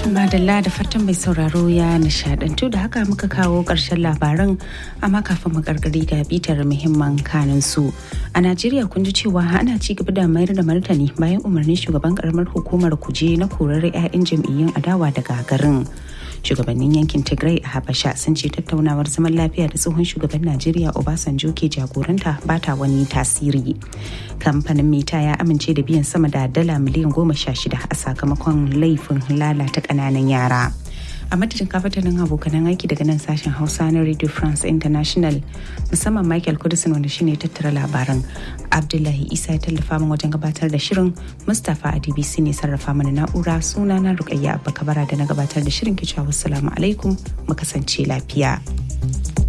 madalla da fatan mai sauraro ya nishadantu da haka muka kawo ƙarshen labaran amma kafin mu gargari ga bitar muhimman kanin su a najeriya kun ji cewa ana ci gaba da mayar da martani bayan umarnin shugaban karamar hukumar kuje na korar 'ya'yan jam'iyyun adawa daga garin shugabannin yankin tigray a habasha sun ce tattaunawar zaman lafiya da tsohon shugaban najeriya obasanjo ke jagoranta ba ta wani tasiri kamfanin meta ya amince da biyan sama da dala miliyan goma sha shida a sakamakon laifin lalata ƙananan yara a madadin kafatanin abokanan aiki daga nan sashen hausa na radio france international musamman michael kudisin wanda shine tattara labaran abdullahi isa ya tallafa min wajen gabatar da shirin mustapha a dbc ne sarrafa mana na'ura suna na rukayya abba kabara da na gabatar da shirin kicewa wassalamu alaikum mu kasance lafiya